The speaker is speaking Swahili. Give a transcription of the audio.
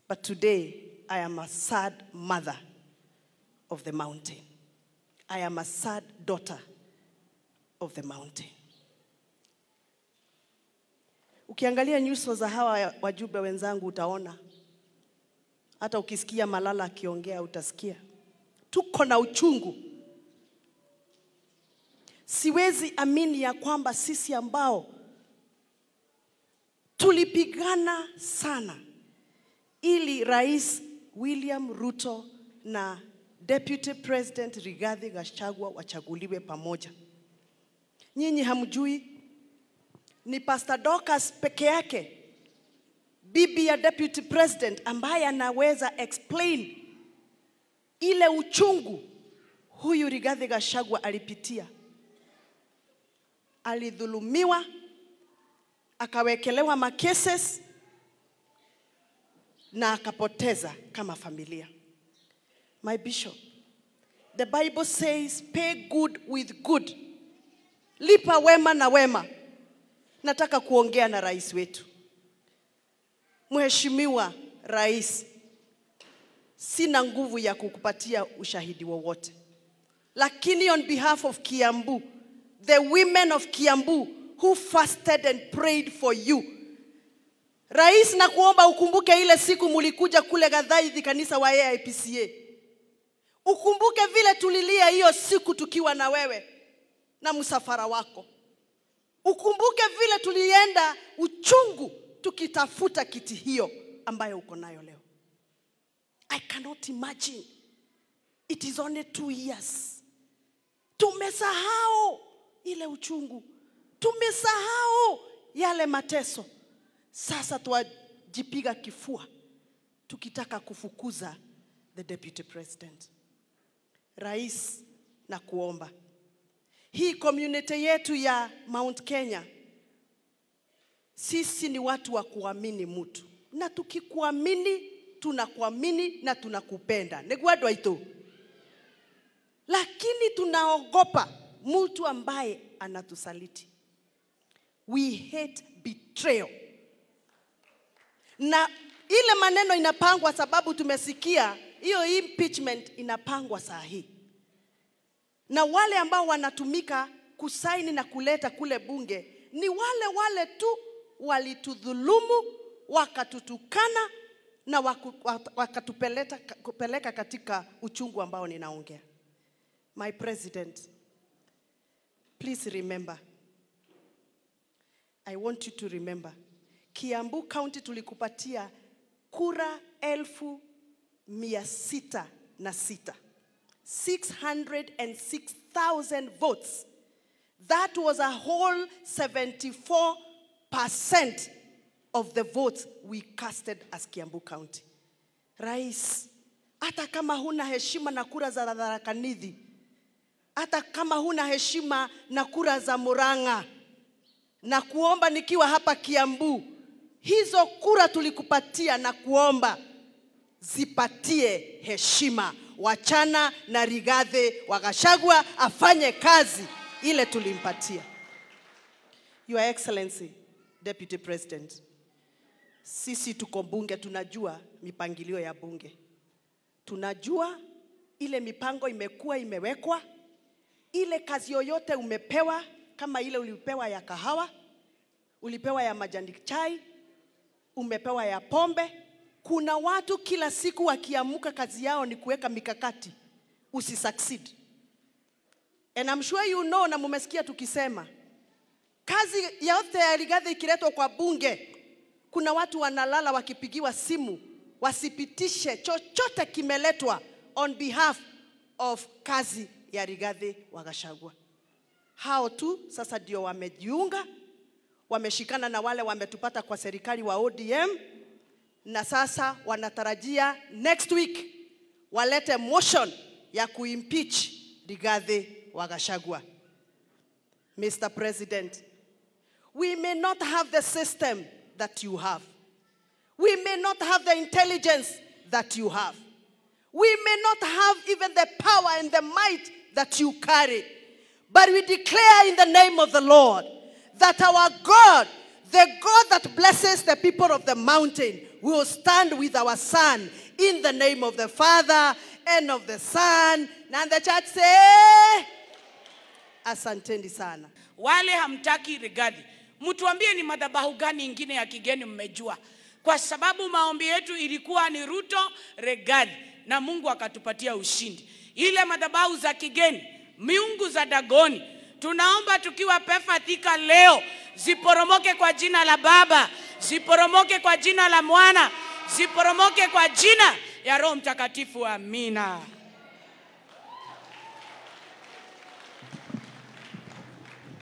But today, I am a sad mother of the mountain. I am a sad daughter of the mountain. Ukiangalia nyuso za hawa wajumbe wenzangu utaona, hata ukisikia Malala akiongea utasikia tuko na uchungu. Siwezi amini ya kwamba sisi ambao tulipigana sana ili Rais William Ruto na Deputy President Rigathi Gachagua wachaguliwe pamoja. Nyinyi hamjui ni Pastor Dorcas peke yake bibi ya Deputy President ambaye anaweza explain ile uchungu huyu Rigathi Gachagua alipitia. Alidhulumiwa, akawekelewa makeses na akapoteza kama familia. My bishop, the Bible says pay good with good, lipa wema na wema. Nataka kuongea na rais wetu, Mheshimiwa Rais, sina nguvu ya kukupatia ushahidi wowote, lakini on behalf of Kiambu, the women of Kiambu who fasted and prayed for you Rais, na kuomba ukumbuke ile siku mulikuja kule Gathaithi kanisa wa AIPCA. Ukumbuke vile tulilia hiyo siku tukiwa na wewe na msafara wako. Ukumbuke vile tulienda uchungu tukitafuta kiti hiyo ambayo uko nayo leo. I cannot imagine. It is only two years. Tumesahau ile uchungu, tumesahau yale mateso. Sasa twajipiga kifua tukitaka kufukuza the deputy president. Rais, na kuomba hii community yetu ya Mount Kenya, sisi ni watu wa kuamini mtu, na tukikuamini tunakuamini na tunakupenda negwadwa ito, lakini tunaogopa mtu ambaye anatusaliti. We hate betrayal na ile maneno inapangwa sababu tumesikia hiyo impeachment inapangwa saa hii, na wale ambao wanatumika kusaini na kuleta kule bunge ni wale wale tu walitudhulumu, wakatutukana na waku, wakatupeleka kupeleka katika uchungu ambao ninaongea. My president, please remember, I want you to remember Kiambu County tulikupatia kura elfu mia sita na sita 606,000 votes. That was a whole 74% of the votes we casted as Kiambu County. Rais, hata kama huna heshima na kura za Tharaka Nithi, hata kama huna heshima na kura za Murang'a, na kuomba nikiwa hapa Kiambu, hizo kura tulikupatia na kuomba zipatie heshima. Wachana na Rigathi wa Gachagua afanye kazi ile tulimpatia. Your Excellency, Deputy President, sisi tuko bunge, tunajua mipangilio ya bunge, tunajua ile mipango imekuwa imewekwa, ile kazi yoyote umepewa, kama ile ulipewa ya kahawa, ulipewa ya majani chai, umepewa ya pombe. Kuna watu kila siku wakiamuka, kazi yao ni kuweka mikakati usi succeed. And I'm sure you know, na mumesikia tukisema kazi yote ya Rigathi ikiletwa kwa bunge, kuna watu wanalala wakipigiwa simu wasipitishe chochote kimeletwa on behalf of kazi ya Rigathi wa Gachagua. Hao tu sasa ndio wamejiunga, wameshikana na wale wametupata kwa serikali wa ODM, na sasa wanatarajia next week walete motion ya kuimpeach Rigathi wa Gachagua. Mr. President, we may not have the system that you have. We may not have the intelligence that you have. We may not have even the power and the might that you carry. But we declare in the name of the Lord that our God, the God that blesses the people of the mountain, we will stand with our son in the name of the Father and of the Son. And the church say, Asanteni sana. wale hamtaki Rigathi, mtuambie ni madhabahu gani ingine ya kigeni mmejua, kwa sababu maombi yetu ilikuwa ni Ruto Rigathi, na Mungu akatupatia ushindi. Ile madhabahu za kigeni, miungu za Dagoni, tunaomba tukiwa Pefa Thika leo ziporomoke kwa jina la Baba, ziporomoke kwa jina la Mwana, ziporomoke kwa jina ya Roho Mtakatifu. Amina.